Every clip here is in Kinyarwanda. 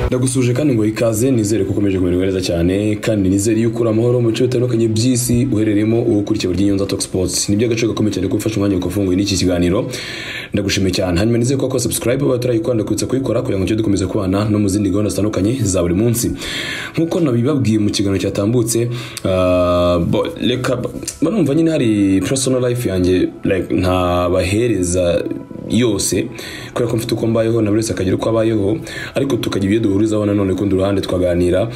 ndagusuje kandi ngo ikaze nizere ko ukomeje kumererwa neza cyane kandi nizere yuko uri amahoro mu bice bitandukanye by'isi uherereyemo uwo ukurikiye buri Nyonza Talk Sports ni by'agaciro gakomeye cyane ko ufashe umwanya ukafunguye n'iki kiganiro ndagushimiye cyane hanyuma nizere ko wakora subscribe batarayikunda kwitsa kuyikora kugira ngo tujye dukomeza kubana no mu zindi gahunda zitandukanye za buri munsi nk'uko nabibabwiye mu kiganiro cyatambutse ah, bo- reka barumva nyine hari personal life yanjye like ntabahereza yose kubera ko mfite uko mbayeho na buri wese akagira uko abayeho ariko tukagira ibyo duhurizaho nanone kundi ruhande tukaganira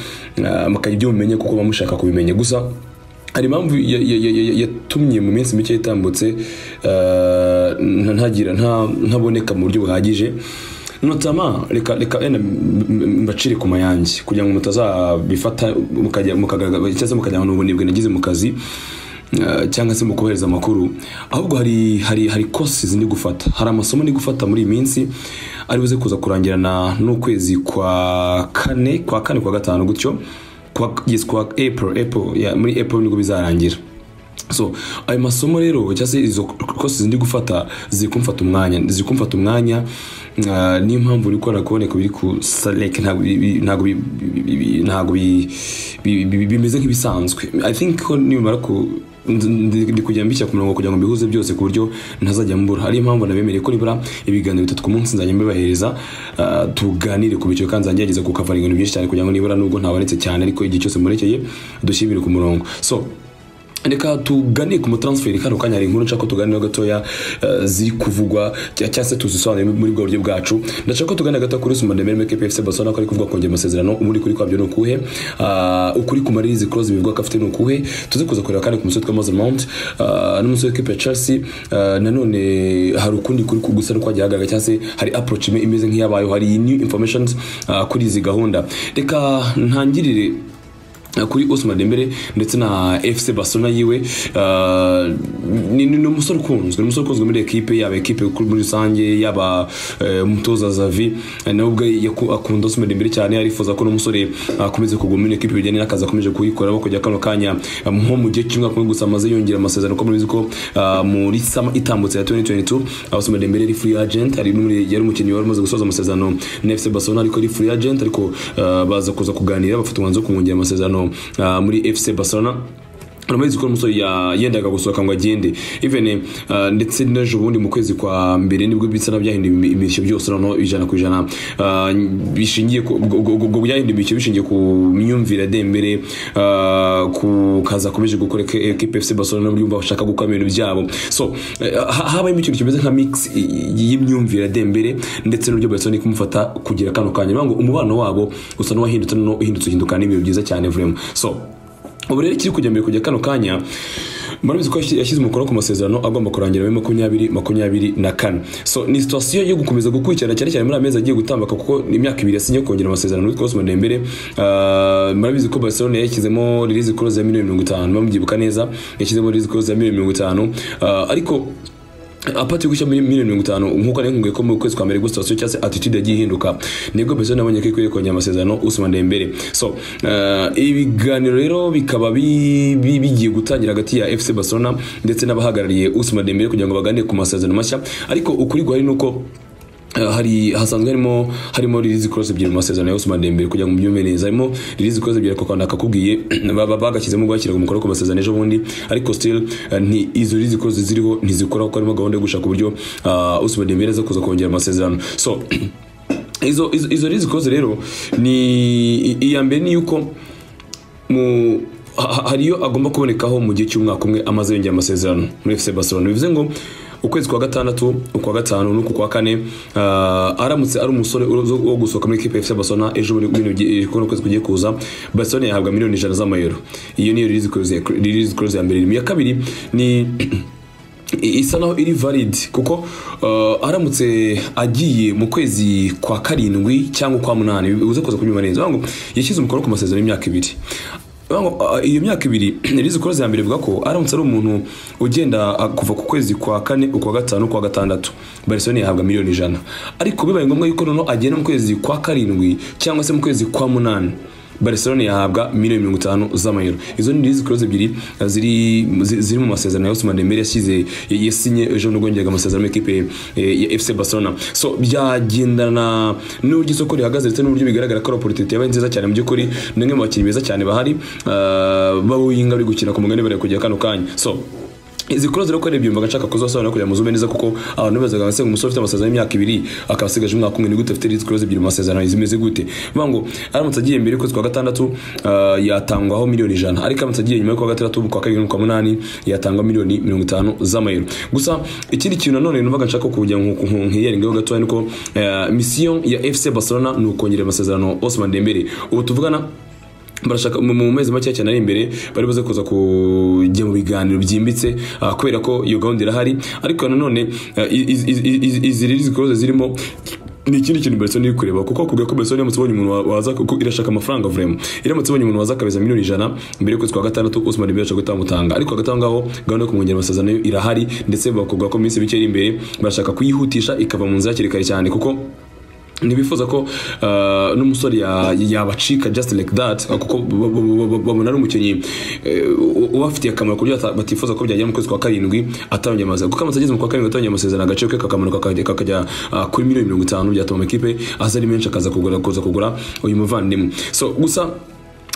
ah, mukagira ibyo mumenya kuko muba mushaka kubimenya gusa hari impamvu ya- ya- ya- ya- yatumye mu minsi mike itambutse ah, nta- ntagira nta- ntaboneka mu buryo buhagije notama reka reka enda m- m- mbacire ku mayange kugira ngo mutazabifata mukajya mukagaragaza cyangwa se mukajya mu bunebwe nagize mu kazi Uh, cyangwa se mu kohereza amakuru ahubwo hari hari hari courses ndi gufata hari amasomo ndi gufata muri iyi minsi ari buze kuza kurangirana n'ukwezi kwa kane kwa kane kwa gatanu gutyo kwa yes, kwa April April yeah, muri April nibwo bizarangira so ayo masomo rero cyangwa se izo courses ndi gufata ziri kumfata umwanya ziri kumfata umwanya uh, niyo mpamvu uri kubona kuboneka biri ku salek ntabwo bi- bi- ntabwo bi- bi- bi- bi- ntabwo bi- bi- bi- bimeze nk'ibisanzwe i think ko nibamara ku ndi- ndi ndi kujya mbishyira ku murongo kugira ngo mbihuze byose ku buryo ntazajya mbura hariyo impamvu nabemereye ko nibura ibiganiro bitatu ku munsi nzajya mbibahereza ah, tuganire ku biciro kandi nzajya ngerageza kukavara ibintu byinshi cyane kugira ngo nibura nubwo ntabonetse cyane ariko igihe cyose murekeye dushyire ibintu ku murongo so reka tugane ku mutransferi kano kanya hari inkuru nshaka ko tuganireho gatoya eh, ziri kuvugwa cya- cyangwa se tuzisobanure muri bwa buryo bwacu ndashaka ko tuganira gato kuri Ousmane Dembele MK PFC Barcelona ko ari kuvuga kongera amasezerano ubundi kuri kwabyo ni ukuhe Ah, ukuri ku maririzi clause bivugwa ko afite ni ukuhe tuze kuza kureba kandi ku musore twa Mason Mount ah, n'umusore w'ikipe ya Chelsea Ah, nanone hari ukundi kuri ku- gusa kwagiye hagaragara cyangwa se hari approach imwe imeze nk'iyabayeho hari iyi new informations ah, kuri izi gahunda reka ntangirire kuri Ousmane Dembele ndetse na FC Barcelona yiwe uh, ni ni- ni umusore ukunzwe ni umusore ukunzwe muri ekipe yaba ekipe muri rusange yaba eh, umutoza Xavi eh, nawe ubwe yaku- akunda Ousmane Dembele cyane arifuza ko n'umusore akomeze kuguma muri ekipe bijyanye n'akazi akomeje kuyikora bakojya kano kanya eh, nko mu gihe cy'umwaka umwe gusa amaze yongera amasezerano ko murabizi ko ah, muri sama itambutse ya 2022 ah, Ousmane Dembele ari free agent ari n'umuri yari umukinnyi wari umaze gusoza amasezerano na FC Barcelona ariko ari free agent ariko ah, baza kuza kuganira bafata umwanzuro wo kumwongera amasezerano ah, muri FC Barcelona uramuzi ko umusore ya- yendaga gusohoka ngo agende even uh, ndetse n'ejo bundi mu kwezi kwa mbere nibwo bisa na byahinduye imi- imirishyo byose noneho ijana ku ijana uh, bishingiye ku- ubwo- ubwo ubwo byahinduye imirishyo bishingiye ku myumvire ya Dembele uh, ku kazi akomeje gukora ke- ekipe FC Barcelona n'uburyo bumva bashaka gukora ibintu byabo so eh, ha- habayemo ikintu kimeze nka mix i- i- y'imyumvire ya Dembele ndetse n'uburyo Barcelona iri kumufata kugira kano kanya Niyo mpamvu umubano wabo usa n'uwahindutse noneho uhindutse uhindukana n'ibintu byiza cyane vraiment so ubu rero kiri kujya mbere kujya kano kanya murabizi ko yashyize umukono ku masezerano agomba kurangira muri makumyabiri makumyabiri na kane so ni situwasiyo yo gukomeza gukurikirana cyane cyane muri amezi agiye gutambaka kuko ni imyaka ibiri yasinye kongera amasezerano witwa Ousmane Dembele Ah, murabizi ko Barcelona yashyizemo release clause ya miliyoni mirongo itanu mubyibuka neza yashyizemo release clause ya miliyoni mirongo itanu Ah, ariko apati gushya muri miliyoni mirongo itanu nk'uko nari nkubwiye ko mu kwezi kwa mbere gusa cyangwa se attitude yagiye ihinduka nibwo mbese nabonye ko ikwiye kongera amasezerano Ousmane Dembele so eh, ibiganiro rero bikaba bi- bi- bigiye gutangira hagati ya FC Barcelona ndetse n'abahagarariye Ousmane Dembele kugira ngo baganire ku masezerano mashya ariko ukuri guhari ni uko Uh, hari hasanzwe harimo harimo release clause ebyiri mu masezerano ya Ousmane Dembele kugira ngo mubyumve neza harimo release clause ebyiri kwa nakakubwiye baba bagashyizemo gwakira ku mukoro ku masezerano ejo bundi ariko still uh, nti izo release clause ziriho ntizikora kuko harimo gahunda yo gushaka uburyo uh, Ousmane Dembele aza kuza kongera amasezerano so izo izo, izo release clause rero ni i- iya mbere ni yuko mu ha- ha- hariyo agomba kubonekaho mu gihe cy'umwaka umwe amaze yongera amasezerano muri FC Barcelona bivuze ngo ukwezi kwa gatandatu ukwa gatanu n'uku kwa kane ah, aramutse ari umusore uzo- wo gusohoka muri equipe ya FC Barcelona ejo muri bino gihe kuno kwezi kugiye kuza Barcelona yahabwa miliyoni ijana z'amayero iyo niyo release clause ya- release clause ya mbere iya kabiri ni I- isa naho iri valid kuko uh, aramutse agiye mu kwezi kwa karindwi cyangwa kwa munani uze kuza kunyuma neza bivuga ngo yashyize umukono ku masezerano y'imyaka ibiri Bivuga ngo, uh, iyo myaka ibiri rizi koroze ya mbere ivuga ko aramutse ari umuntu ugenda uh, kuva ku kwezi kwa kane ukwa gatanu ukwa gatandatu Barcelona yahabwa miliyoni ijana ariko bibaye ngombwa yuko noneho agenda mu kwezi kwa karindwi cyangwa se mu kwezi kwa munani Barcelona yahabwa miliyoni mirongo itanu z'amayero izo ni rizi kuroze ebyiri eh, ziri zi- ziri mu masezerano ya Ousmane Dembele yashyize yasinye ejo nubwo yongeraga amasezerano y'ikipe eh, ya FC Barcelona so byagendana n'uburyo isoko rihagaze ndetse n'uburyo bigaragara ko Loportete yabaye nziza cyane mu by'ukuri ni umwe mu bakinnyi beza cyane bahari eh, b'abawinga bari gukina ku mugani bari kujya kano kanya so izi kuroze rero ko arebye yumvaga ashaka kuzasobanura kugira ngo muzume neza kuko abantu bazaga base ngo umusore ufite amasezerano y'imyaka ibiri akaba asigaje umwaka umwe ni gute afite izi kuroze ebyiri mu masezerano zimeze gute bivuga ngo aramutse agiye mbere y'ukwezi kwa gatandatu ah, yatangwaho miliyoni ijana ariko aramutse agiye nyuma y'ukwa gatandatu kwa kabiri n'ukwa munani yatangwa miliyoni mirongo itanu z'amayero gusa ikindi kintu nanone numvaga nshaka kugira ngo nkiyarengeho gatoya ni uko ah, misiyo ya FC Barcelona ni ukongerera amasezerano Ousmane Dembele ubu tuvugana barashaka mu mu mezi make cyane ari imbere bari buze kuza kujya mu biganiro byimbitse ah, kubera ko iyo gahunda irahari ariko nanone ah, i- i- i- i- izi rero zikoze zirimo ni ikindi kintu Barcelona iri kureba kuko kubwira ko Barcelona iramutse ibonye umuntu wa- waza kuko irashaka amafaranga vraiment iramutse ibonye umuntu waza akabeza miliyoni ijana mbere y'ukwezi kwa gatandatu Ousmane Dembele ashaka gutamutanga ariko hagati aho ngaho gahunda yo kumwongera amasezerano yo irahari ndetse bakubwira ko mu minsi mike iri imbere barashaka kuyihutisha ikava mu nzira hakiri kare cyane kuko ntibifuza ko uh, n'umusore ya- yabacika just like that kuko ba- ba- ba- ba- babona ari umukinnyi eh, u- ubafitiye akamaro ku buryo bata- batifuza ko byagera mu kwezi kwa karindwi atabonye amasezerano kuko amasezerano ageze mu kwa karindwi atabonye amasezerano agaciro ke kakamanuka kakajya- kakajya ah, kuri miliyoni mirongo itanu byatuma amakipe aza ari menshi akaza kugura kuza kugura uyu muvandimwe so gusa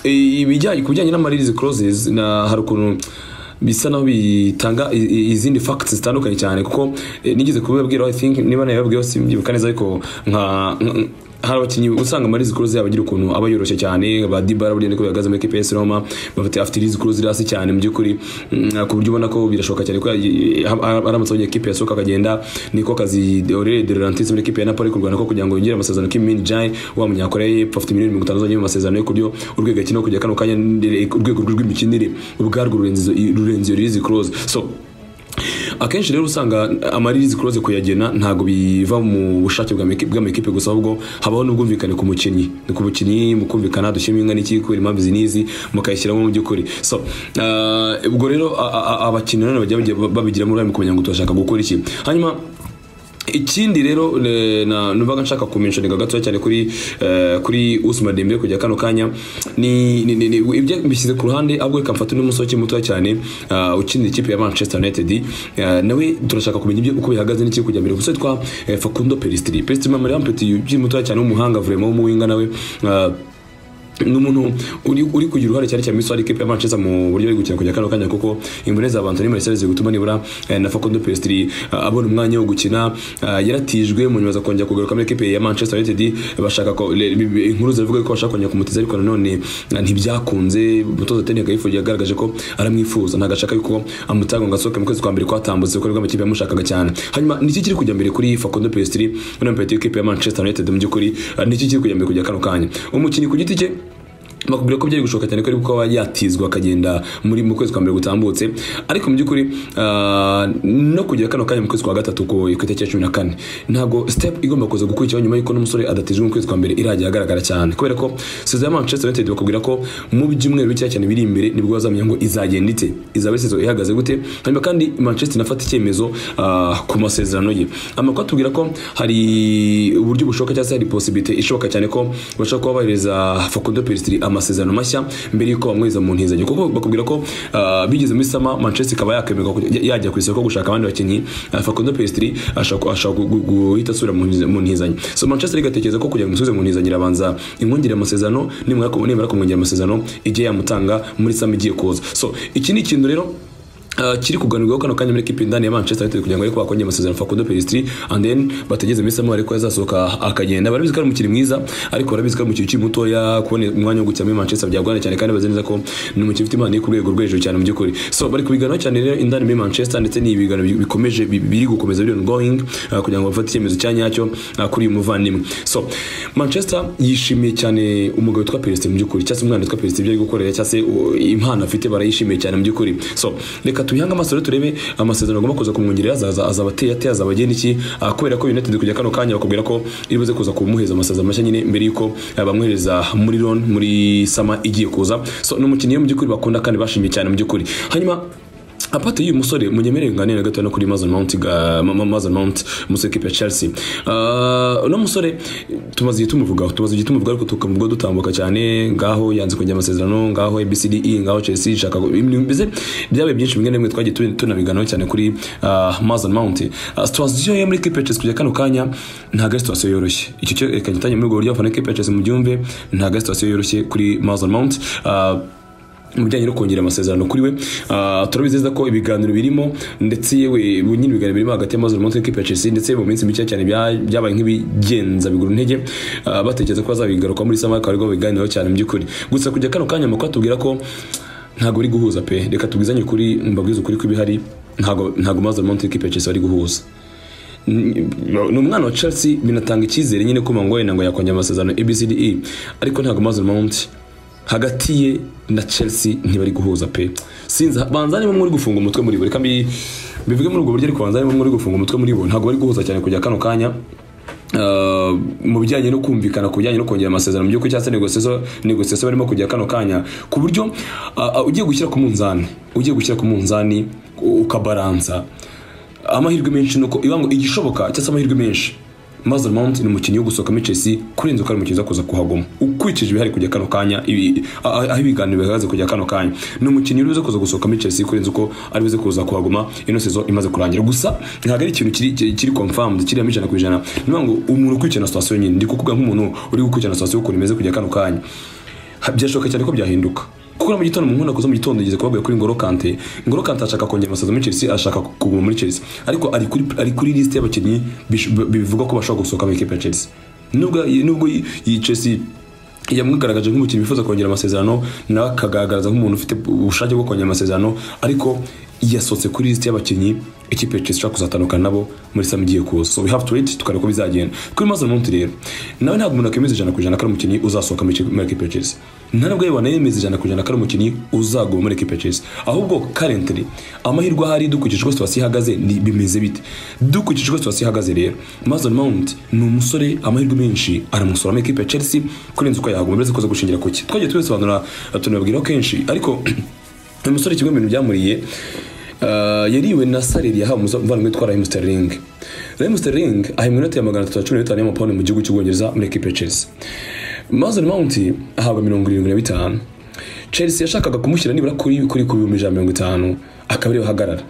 eh, ibijyanye ku bijyanye n'amaririzi closes na hari ukuntu bisa naho bitanga i- i- izindi facts zitandukanye cyane kuko eh, nigeze kubibabwira I think niba nabibabwiye simbyibuka neza ariko nka nka- hari abakinnyi usanga amarizi kuruze yabo agira ukuntu aba yoroshye cyane ba Dybala buriya niko bihagaze muri equipe ya AS Roma bafite afite irizi kuruze iri hasi cyane mu by'ukuri mm, ku buryo ubona ko birashoboka cyane ko yagiye- ha- ha- aramutse abonye equipe yasohoka akagenda niko kazi Aurelien De Laurentiis muri equipe ya Napoli kurwana ko kugira ngo yongere amasezerano Kim Min Jae wa munyakoreya y'epfo afite miliyoni mirongo itanu zonyine mu masezerano yo kuryo urwego akina kujya kano kanya ndere- urwego rw'imikinire ubwarwo rurenze izo- rurenze iyo irizi kuruze so akenshi rero usanga amaririzi kuroze kuyagena ntabwo biva mu bushake bwa meki- bw'amakipe gusa ahubwo habaho n'ubwumvikane ku mukinnyi ni ku mukinnyi mu kumvikana dushyiramo inka n'iki kubera impamvu izi n'izi mukayishyiramo mu by'ukuri so ah, ubwo rero a- a- a- abakinnyi nanone bajya bajya babigiramo uruhare mu kumenya ngo turashaka gukora iki hanyuma ikindi rero eh, na numvaga nshaka kumenshoniga gatoya cyane kuri eh, kuri Usman Dembele kujya kano kanya ni ni- ni- ni- ibyo mbishyize ku ruhande ahubwo reka mfate n'umusoki mutoya cyane ah, ukinira ikipe ya Manchester United ah, nawe turashaka kumenya ibyo uko bihagaze n'iki kujya mbere umusore twa eh, Facundo Pellistri Pellistri mamari ampeti ugiye mutoya cyane w'umuhanga vraiment w'umuhinga nawe ah, n'umuntu uri uri kugira uruhare cyane cyane muri kipe ya Manchester mu buryo bari gukina kujya kano kanya kuko imvune za Anthony Martial ziri gutuma nibura eh, na Facundo Pellistri eh, abona umwanya wo gukina eh, yaratijwe mu nyuma zo kongera kugaruka muri kipe ya Manchester United bashaka ko le- bi- bi- inkuru zivuga ko bashaka kongera kumutiza ariko nanone eh, ntibyakunze umutoza Ten Hag yifuza yagaragaje ko aramwifuza ntago ashaka yuko amutanga ngo asohoke mu kwezi kwa mbere kwatambutse kuko nibwo amakipe yamushakaga cyane hanyuma niki kiri kujya mbere kuri Facundo Pellistri muri mpeti y'ikipe ya Manchester United mu by'ukuri eh, niki kiri kujya mbere kujya kano kanya umukinnyi ku giti cye bakubwira ko byari gushoboka cyane ko ari kuko aba yatizwa akagenda muri mu kwezi kwa mbere gutambutse ariko mu by'ukuri ah, no kugira kano kanya mu kwezi kwa gatatu ku ikwita cya cumi na kane ntabwo step igomba kuza gukurikiraho nyuma y'uko n'umusore adatijwe mu kwezi kwa mbere irajya ahagaragara cyane kubera ko sezo ya manchester united bakubwira ko mu byumweru bikeya cyane biri imbere nibwo bazamenya ngo izagenda ite izaba ari sezo ihagaze gute hanyuma kandi manchester inafata icyemezo ah, ku masezerano ye amakuru atubwira ko hari uburyo bushoboka cyangwa se hari possibility ishoboka cyane ko bashobora kuba bahereza Facundo Pellistri amasezerano mashya mbere y'uko bamweza mu ntizanyo kuko bakubwira ko ah, bigeze muri sama Manchester ikaba yakemerwa kujya- yajya ku isoko gushaka abandi bakinnyi ah, Facundo Pellistri ashaka ashaka gu- gu- guhita asubira mu ntiza- mu ntizanyo so Manchester igatekereza ko kugira ngo umusubize mu ntizanyo irabanza imwongere amasezerano nimara nimara kumwongera amasezerano ijye yamutanga muri sama igiye kuza so iki ni ikintu rero Uh, kiri kuganirwaho kano kanya muri kipe ndani ya Manchester United kugira ngo ariko bakongera amasezerano Facundo Pellistri and then bategeze Messi Amara ariko yazasohoka akagenda barabizi ko ari umukinnyi mwiza ariko barabizi ko ari umukinnyi ukiri mutoya kubona umwanya wo gukina muri Manchester byagorana cyane kandi bazi neza ko ni umukinnyi ufite impano iri ku rwego rwo hejuru cyane mu by'ukuri so bari kubiganiraho cyane rero indani muri Manchester ndetse ni ibiganiro bi- bikomeje bi- biri gukomeza biri ongoing uh, kugira ngo bafate icyemezo cya nyacyo uh, kuri uyu muvandimwe so Manchester yishimiye cyane umugabo witwa Pellistri mu by'ukuri cyangwa se umwana witwa Pellistri ibyo ari gukorera cyangwa se uh, impano afite barayishimiye cyane mu by'ukuri so reka tubihange amaso rero turebe amasezerano agomba kuza kumwongerera azaza azaba ateye ate azaba agenda iki Ah, kubera ko United kujya kano kanya bakubwira ko iri buze kuza kumuhereza amasezerano mashya nyine mbere yuko ah, bamwohereza muri loan muri sama igiye kuza so ni umukinnyi mu by'ukuri bakunda kandi bashimiye cyane mu by'ukuri hanyuma apate y'uyu musore munyemerere nganire na gatoya no kuri Mason Mount ga- Ma- Ma- Mason Mount umusore w'ikipe ya Chelsea Ah, uno musore tumaze igihe tumuvugaho tumaze igihe tumuvugaho ariko tukamuvuga dutambuka cyane ngaho yanze kongera amasezerano ngaho ABCDE ngaho Chelsea ishaka ibintu bize byabaye byinshi bimwe na bimwe twagiye tu- tunabiganaho cyane kuri ah, Mason Mount Ah, situation yo muri ikipe ya Chelsea kujya kano kanya ntago ari situation yoroshye icyo cyerekanye itanye muri ubwo buryo abafana b'ikipe ya Chelsea mubyumve ntago ari situation yoroshye kuri Mason Mount Ah, mu bijyanye no kongera amasezerano kuri we Ah, turabizeza ko ibiganiro birimo ndetse yewe bu- nyine ibiganiro birimo hagati y'amazu munsi y'ikipe ya Chelsea ndetse mu minsi mike cyane bya- byabaye nk'ibigenza biguru intege Ah, batekereza ko bazabigaruka muri sama akaba ariko biganiraho cyane mu by'ukuri gusa kujya kano kanya amakuru atubwira ko ntabwo bari guhuza pe reka tubwizanye ukuri mbabwize ukuri kw'ibihari ntabwo ntabwo amazu munsi y'ikipe ya Chelsea bari guhuza ni umwana wa Chelsea binatanga icyizere nyine ko Mangwaye ntabwo yakongera amasezerano ABCDE ariko ntabwo Mason Mount hagati ye na Chelsea ntibari guhuza pe sinzi banza niba muri gufunga umutwe muri bo reka mbi- mbivuge muri ubwo buryo ariko banza niba muri gufunga umutwe muri bo ntabwo bari guhuza cyane kujya kano kanya Uh, mu bijyanye no kumvikana ku bijyanye no kongera amasezerano mu by'ukuri cyangwa se negosiyo negosiyo barimo kujya kano kanya ku buryo uh, uh, ugiye gushyira ku munzani ugiye gushyira ku munzani u- ukabaransa amahirwe menshi nuko iba ngo igishoboka cyangwa se amahirwe menshi Mason Mount ni umukinnyi wo gusohokamo Chelsea kurenza uko ari umukinnyi uza kuza kuhaguma ukurikije ibihari kujya kano kanya ibi- a- a- aho ibiganiro bihagaze kujya kano kanya ni umukinnyi uri buze kuza gusohokamo Chelsea kurenza uko ari buze kuza kuhaguma ino sezo imaze kurangira gusa ntabwo ari ikintu kiri- kiri kiri confirmed kiri hamwe ijana ku ijana ni ngo umuntu ukurikirana situation nyine ndi kukuvuga nk'umuntu uri gukurikirana situation ukuntu imeze kujya kano kanya Ha- byashoboka cyane ko byahinduka kuko no mu gitondo mu nkunda kuza mu gitondo yigeze kubabwira kuri Ngoro Kante Ngoro Kante ashaka kongera amasezerano muri Chelsea ashaka kuguma muri Chelsea ariko ari kuri ari kuri list y'abakinnyi bish- bi- bivuga ko bashobora gusohoka mu ikipe ya Chelsea nubwo nubwo iyi- iyi Chelsea yamwigaragaje nk'umukinnyi wifuza kongera amasezerano nawe akagaragaza nk'umuntu ufite ubushake bwo kongera amasezerano ariko yasohotse kuri list y'abakinnyi ikipe ya Chelsea ishaka kuzatandukana nabo muri sam igiye kuza so we have to wait tukareba uko bizagenda kuri Mason Mount rero nawe ntabwo umuntu akemeza ijana ku ijana ko ari umukinnyi uzasohoka muri muri ikipe ya Chelsea nta nubwo yewe wanayemeza ijana ku ijana ko ari umukinnyi uzaguma muri ikipe ya Chelsea ahubwo currently amahirwe ahari dukurikije uko situation ihagaze ni bimeze bite dukurikije uko situation ihagaze rero Mason Mount ni umusore amahirwe menshi aramusora muri ikipe ya Chelsea kurenza uko yahaguma bivuze ko aza gushingira ku cye twagiye tubisobanura tunababwiraho kenshi ariko uyu musore kimwe mu bintu byamuriye ah, yariwe na saleri yahawe umuvandimwe witwa Raheem Sterling Raheem Sterling ahembwa inoti ya magana atatu na cumi n'itanu y'amapawundi mu gihugu cy'ubwongereza muri ekipe ya Chelsea Mason Mount ahabwa mirongo irindwi na bitanu Chelsea yashakaga kumushyira nibura kuri kuri ku bihumbi ijana na mirongo itanu akaba ariwe ahagarara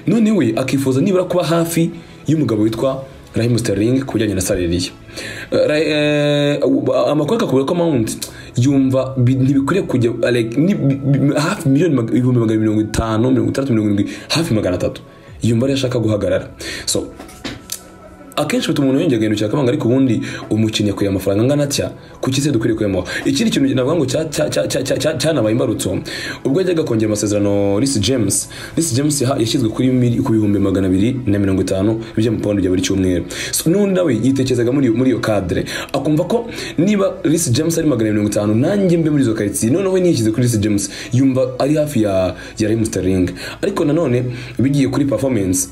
none we akifuza nibura kuba hafi y'umugabo witwa Raheem Sterling ku bijyanye na salary ye. Eh, Ra- eh, amakuru akavuga ko Mount yumva bi- ntibikwiriye kujya like, ni- bi- bi- hafi miliyoni mag- ibihumbi magana mirongo itanu mirongo itandatu mirongo irindwi hafi magana atatu yumva ariyo ashaka guhagarara so akenshi bituma umuntu yongera guhindukira akabanga ariko ubundi umukinnyi akwiye amafaranga angana atya kuki se dukwiriye kuyamuha ikindi kintu navuga ngo cya- cya- cya- cya- cya- cya- cyanabaye imbarutso ubwo yajyaga kongera amasezerano Reece James Reece James yaha- yashyizwe kuri mili- ku bihumbi magana abiri na mirongo itanu by'amapawundi bya buri cyumweru So, n'undi nawe yitekerezaga muri muri iyo kadire akumva ko niba Reece James ari magana mirongo itanu nanjye mbe muri izo karitsiye noneho niyishyize kuri Reece James yumva ari hafi ya ya Raheem Sterling ariko nanone bigiye kuri performance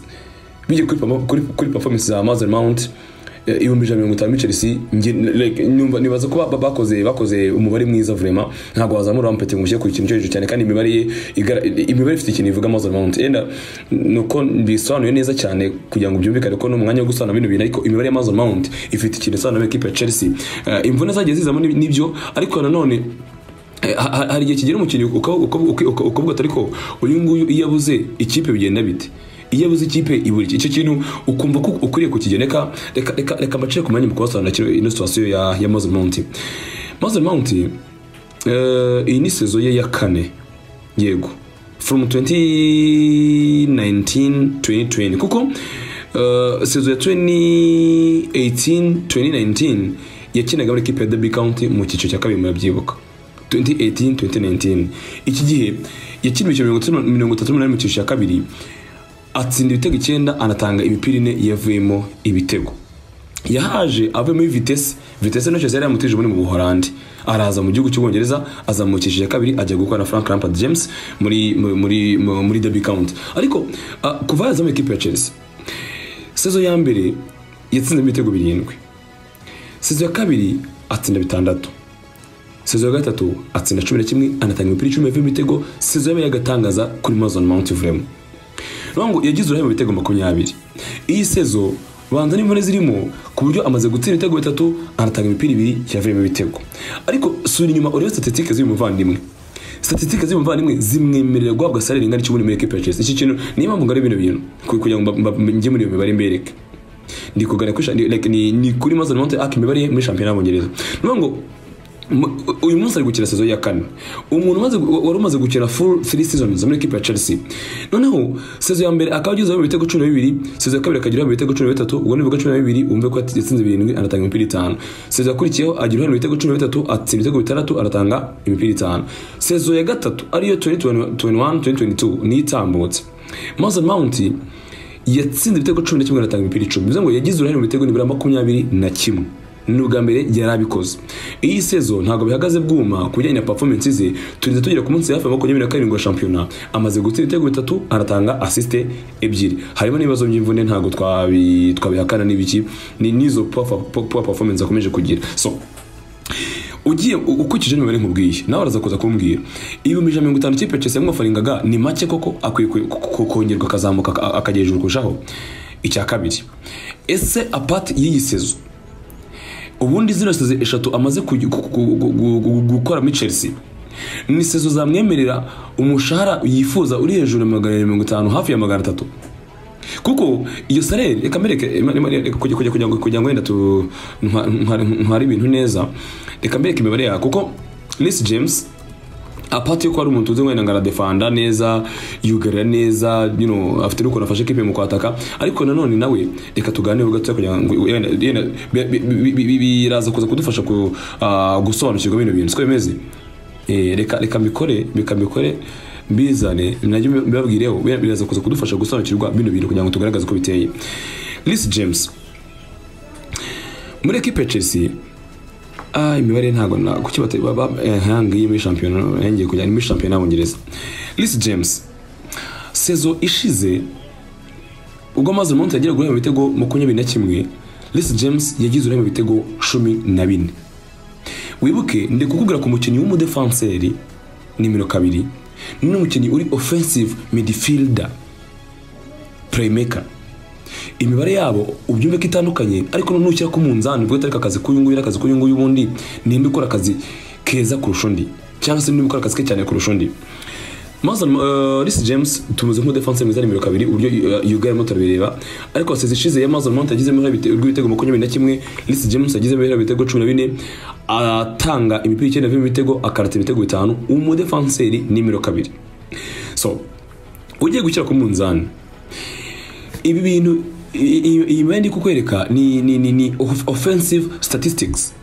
bijya kuri, perform- kuri, kuri performance za Mason Mount eh, ibihumbi ijana na mirongo itanu muri Chelsea nge- like, numva- nibaza ko ba- bakoze bakoze umubare mwiza vraiment ntabwo wazamura wampete ngo ushyire ku ikintu cyo hejuru cyane kandi imibare ye igara- imibare ifite ikintu ivuga Mason Mount yenda nuko mbisobanuye neza cyane kugira ngo byumvikane ko n'umwanya wo gusobanura bino bintu ariko imibare ya Mason Mount ifite ikintu isobanura equipe ya Chelsea Eh, imvune zagiye zizamo n'ib- n'ibyo ariko nanone Eh, ha- ha- hari igihe kigera umukinnyi uka- uka- uka- uka- ukavuga ati ariko uyu nguyu iyo abuze ikipe bigenda bite iyo abuze ikipe ibura iki." icyo kintu ukumva ko ukwiriye kukigena reka reka reka reka mbacire ku mwanya mu kubasobanurira kino- ino situation ya ya Mason Mount Mason Mount eh, iyi ni sezo ye ya kane yego from 2019 2020 kuko uh, sezo ya 2018 2019 yakinaga muri ekipe ya Derby County mu cyiciro cya kabiri murabyibuka 2018 2019 iki gihe yakiniwe imikino mirongo itatu n'umunani mu cyiciro cya kabiri atsinda ibitego icyenda anatanga imipira ine yavuyemo ibitego yahaje avuye muri vitesse vitesse no yari yamutije muri mu buhorandi araza mu gihugu cy'ubwongereza azamukishije kabiri ajya gukora na frank rampard james muri muri muri, muri derby county ariko ah, kuva yaza muri ikipe ya chelsea sezo ya mbere yatsinzemo ibitego birindwi sezo ya kabiri atsinda bitandatu sezo ya gatatu atsinda cumi na kimwe anatanga imipira icumi yavuye mu bitego sezo yabaye agatangaza kuri Mason Mount Vremo Longo yagize uruhare mu bitego makumyabiri iyi sezo banza n'imvune zirimo ku buryo amaze gutsinda ibitego bitatu anatanga imipira ibiri yavuye mu bitego ariko sura inyuma urebe statistique z'uyu muvandimwe statistique z'uyu muvandimwe zimwemerera guhabwa salary ingana n'ikibuni muri equipe ya Chelsea iki kintu niyo mpamvu ngari bino bintu ku- kugira ngo mba- mba- njye muri iyo mibare mbereke ndi kuganira kuri sha- ni- like, ni ni kuri Mason Mount ak imibare ye muri shampiyona y'Abongereza niyo ngo mu- uyu munsi ari gukina sezo ya kane umuntu umaze gu- wari umaze gukina full 3 seasons muri equipe ya Chelsea noneho sezo ya mbere akaba agezeho ibitego 12 sezo ya kabiri akageraho ibitego 13 ubwo ni ibigo 12 umve ko yatsinze 7 anatanga imipira 5 sezo yakurikiyeho agira uruhare mu bitego 13 atsinda ibitego bitandatu anatanga imipira 5 sezo ya gatatu ariyo 2021 2022 ni itambutse Mason Mount yatsinze ibitego cumi na kimwe anatanga imipira icumi bivuze ngo yagize uruhare mu bitego nibura makumyabiri na kimwe ni ubwa mbere yari abikoze iyi sezo ntabwo bihagaze bwuma ku bijyanye na performance ze turinze tugera ku munsi hafi ya makumyabiri na karindwi wa shampiyona amaze gutsinda ibitego bitatu anatanga asiste ebyiri harimo n'ibibazo by'imvune ntabwo twabi- twabihakana n'ibiki ni n'izo poor fa- poor performance akomeje kugira so ugiye u- ukurikije imibare nkubwiye nawe araza kuza kumbwira ibihumbi ijana na mirongo itanu ikipe Chelsea yamwafaringaga ni make koko akwiye ku- ku- ku- kongerwa akazamuka aka- akajya hejuru kurushaho icya kabiri ese apart y'iyi sezo ubundi zino sezo eshatu amaze kugi- ku- ku- ku- ku- ku- gukora muri Chelsea ni sezo zamwemerera umushahara yifuza uri hejuru ya magana abiri mirongo itanu hafi ya magana atatu kuko iyo salere reka mbereke ima- ima- reka kugira kugira- kugira ngo kugira ngo wenda tu ntwa- ntware ntware ibintu neza reka mbereke imibare yawe kuko Reece James apati yo kuba ari umuntu uzi wenda ngo aradefanda neza yugarira neza you know, afite n'ukuntu afashe kipe mu kwataka ariko nanone nawe reka tuganire gato kugira ngo yenda- yenda bi- bi- bi- bi- bi- biraza kuza kudufasha ku, ah, gusobanukirwa bino bintu siko bimeze Eh, reka reka mbikore reka mbikore mbizane nabyo mbibabwireho bira- biraza kuza kudufasha gusobanukirwa bino bintu kugira ngo tugaragaze uko biteye Reece James muri equipe ya Chelsea Ah, imibare ntabwo na kuki bata ba- ba- eh, hanga iyi muri shampiyona yongeye kujya muri shampiyona y'Abongereza. Reece James sezo ishize ubwo amaze umunsi yagira guhera mu bitego makumyabiri na kimwe Reece James yagize uruhare mu bitego cumi na bine wibuke ndi kukubwira ku mukinnyi w'umudefanseri nimero kabiri n'umukinnyi uri offensive midfielder playmaker imibare yabo ubyumve ko itandukanye ariko nushyira ku munzani ubwo atari akazi k'uyu nguyu n'akazi k'uyu nguyu ubundi ninde ukora akazi keza kurusha undi cyangwa se ninde ukora akazi ke cyane kurusha undi Mason uh, Reece James tumuze nk'umudefanse mwiza nimero kabiri uburyo uh, yugarimo turabireba ariko sezi ishize ya Mason Mount yagizemo uruhare bite- rw'ibitego makumyabiri na kimwe Reece James yagizemo uruhare ibitego cumi na bine atanga imipira icyenda avuyemo ibitego akarata ibitego bitanu umudefanseri nimero kabiri so ugiye gushyira ku munzani ibi bintu i- i- iyi mibare ndi kukwereka ni, ni, ni, ni off- offensive statistics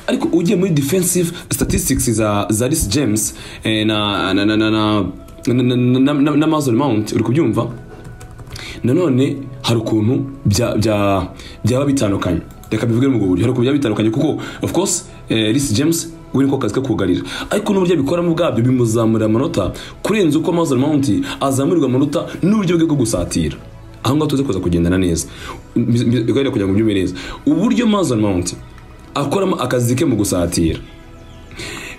ariko ugiye muri defensive statistics za, za Reece James eh, na na na na na na, na, na, na, na Mason Mount uri kubyumva nanone hari ukuntu bya- bya- byaba bitandukanye reka bivuge mu buryo hari ukuntu byaba bitandukanye kuko of course eh, Reece James we niko kazi ke kugarira ariko n'uburyo abikoramo ubwabyo bimuzamurira amanota kurenza uko Mason Mount azamurirwa amanota n'uburyo bwe bwo gusatira aho ngaho tuze kuza kugendana neza Mbi- mbi- kugira ngo ubyumve neza uburyo Mason Mount akoramo akazi ke mu gusatira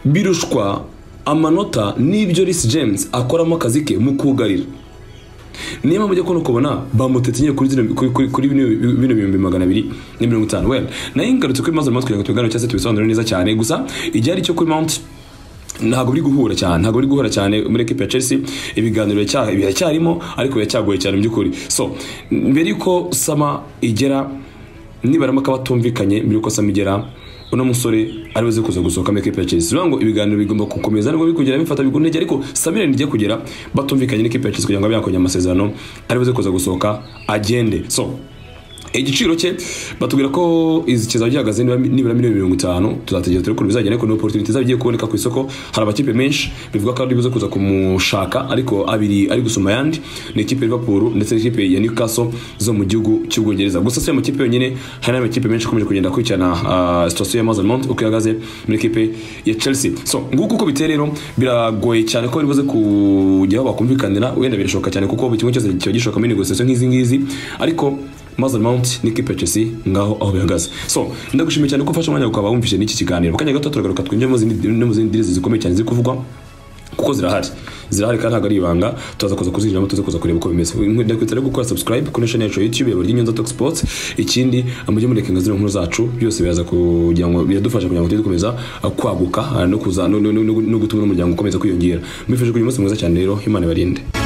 birushwa amanota n'ibyo Reece James akoramo akazi ke mu kugarira niyo mpamvu ujya kubona ukabona bamutetse nyine kuri zino- kuri- kuri- kuri bino bino bihumbi magana abiri na mirongo itanu wenda nayo ngarutse kuri maze kugira ngo tubiganire cyangwa se tubisobanure neza cyane gusa igihari cyo kuri mount ntabwo biri guhura cyane ntabwo biri guhura cyane muri equipe ya Chelsea ibiganiro biracya- biracyarimo ariko biracyagoye cyane mu by'ukuri so mbere yuko sama igera nibara amaka batumvikanye mbere yuko sama igera uno musore ari buze kuza gusohoka muri equipe ya Chelsea bivuga ngo ibiganiro bigomba gukomeza nubwo bikugera bifata biguntege ariko Samir nijye kugera batumvikanye n'ikipe ya Chelsea kugira ngo abe amasezerano ari buze kuza gusohoka agende so igiciro cye batubwira ko izi kizaba gihagaze nibura nibura miliyoni mirongo itanu tuzategera turebe ukuntu bizagenda ariko ni opportunity izaba igiye kuboneka ku isoko hari amakipe menshi bivuga ko ari buze kuza kumushaka ariko abiri ari gusoma ayandi ni ikipe ya Liverpool ndetse n'ikipe ya Newcastle zo mu gihugu cy'Ubwongereza gusa si ayo makipe yonyine hari n'andi makipe menshi akomeje kugenda akurikirana ah, situation ya Mason Mount uko ihagaze muri ekipe ya Chelsea so nguko uko biteye rero biragoye cyane ko bari buze kujya aho bakumvikanira wenda birashoboka cyane kuko buri kimwe cyose kiba gishoboka muri negotiation nk'izi ngizi ariko Maze Mount n'ikipe Chelsea ngaho aho bihagaze so ndagushimiye cyane ko ufashe umwanya ukaba wumvise n'iki kiganiro mu kanya gato turagaruka twinjire mu zindi no mu zindi direzi zikomeye cyane ziri kuvugwa kuko zirahari zirahari kandi ntabwo ari ibanga turaza kuza kuzinjiramo tuze kuza kureba uko bimeze ndakwita rero gukora subscribe kuri channel yacu ya youtube ya Nyunza Talk Sports ikindi amujye murekenga zino nkuru zacu byose biraza kugira ngo biradufasha kugira ngo tujye dukomeza uh, kwaguka uh, no kuza no- no no- no gutuma n'umuryango ukomeza kwiyongera mbifuje kugira umunsi mwiza cyane rero Imana ibarinde